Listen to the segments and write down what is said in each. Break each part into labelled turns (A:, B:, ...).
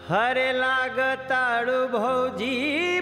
A: हरे लागताड़ू भौजी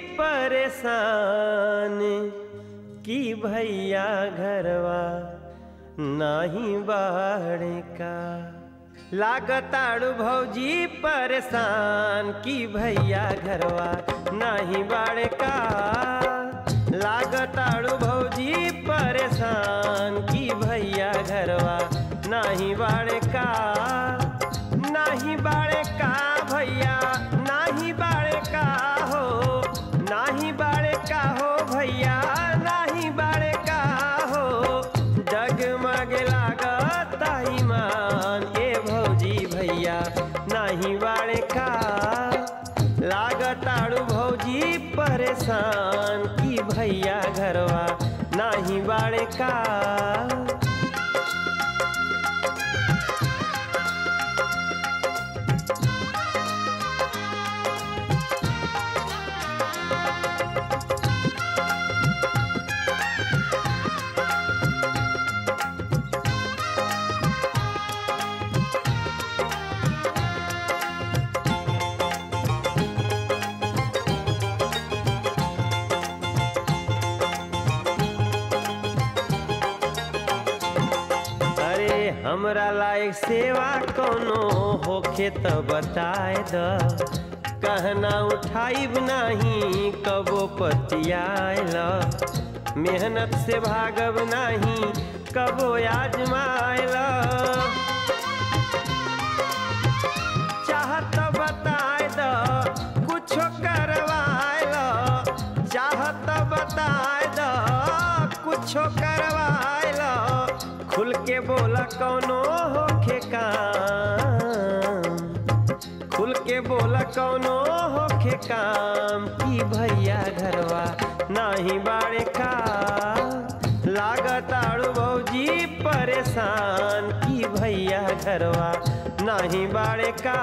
A: परेशान की भैया घरवा नाही बाड़े का लागताड़ू भौजी परेशान की भैया घरवा नाही बाड़े का लागताड़ू भौजी परेशान की भैया घरवा नाही बाड़े का नाही बाड़े का भैया नाही बाड़े का हो नाही बाड़े का हो भैया नाही बाड़े का हो डगमग लागत ईमान ए भौजी भैया नाही बाड़े का लागताड़ू भौजी परेशान की भैया घरवा नाही बाड़े का अरे हमरा लायक सेवा कोनो होखे त बताए द कहना उठाइब नाही कबो पतियाल मेहनत से भागब नाही कबो आजमाइल चाहत बताए द कुछो करवाइल चाहत बताए द कुछो करवाइल खुल के बोला कौनो होखे काम खुल के बोला कौनो होखे काम की भैया घरवा नाही बाड़े का लागताड़ू भौजी परेशान की भैया घरवा नाही बाड़े का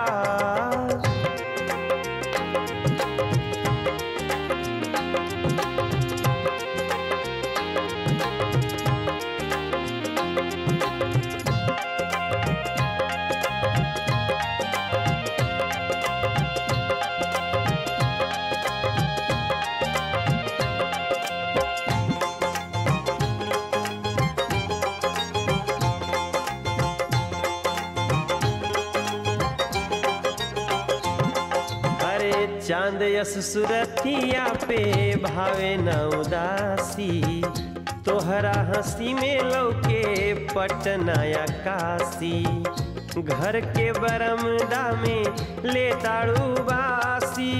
A: अरे चांद यस सुरतिया पे भावे न उदासी तोहरा हंसी में लौके पटना या काशी घर के बरमदा में ले ताड़ू बासी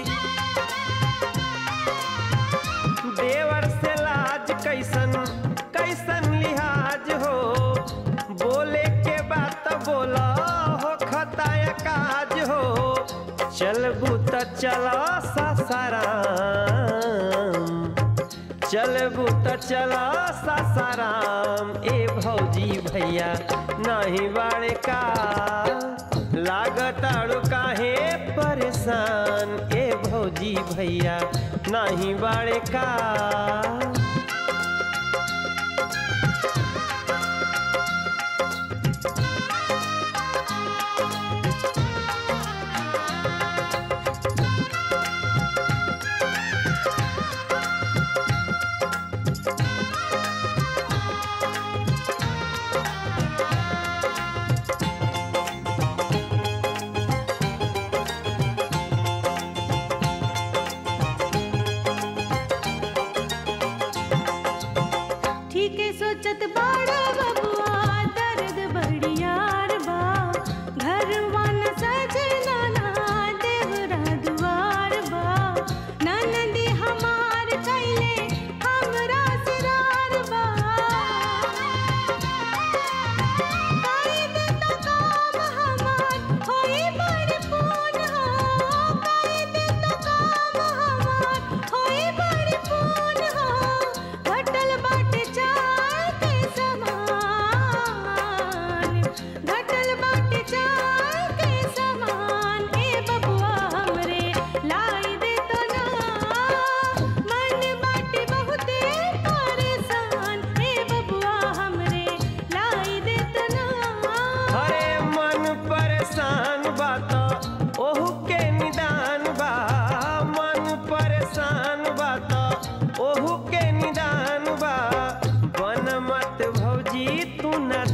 A: देवर से लाज कैसन कैसन लिहाज हो बोले के बात बोला हो खताया काज हो चलबू त चल सासाराम चलबू त चल सासाराम ए भौजी भैया नहीं बाड़े का लागताड़ू काहे परेशान ए भौजी भैया नहीं बाड़े का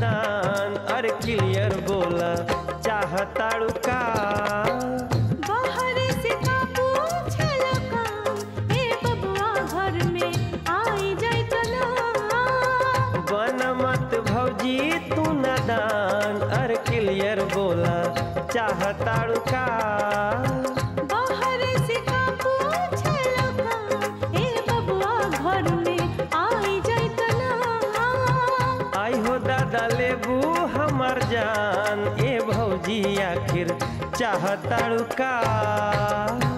A: नादान अरे क्लियर बोला चाहताड़ू का
B: बाहर से का पूछला काम ए बबुआ घर में आई जाई तना
A: बन मत भौजी तू नादान अरे क्लियर बोला चाहताड़ू का
B: बाहर से का पूछला काम ए बबुआ घर में आई जाई तना
A: आई हो दादा लेबू हमर जान ए भौजी आखिर चाहताड़ू का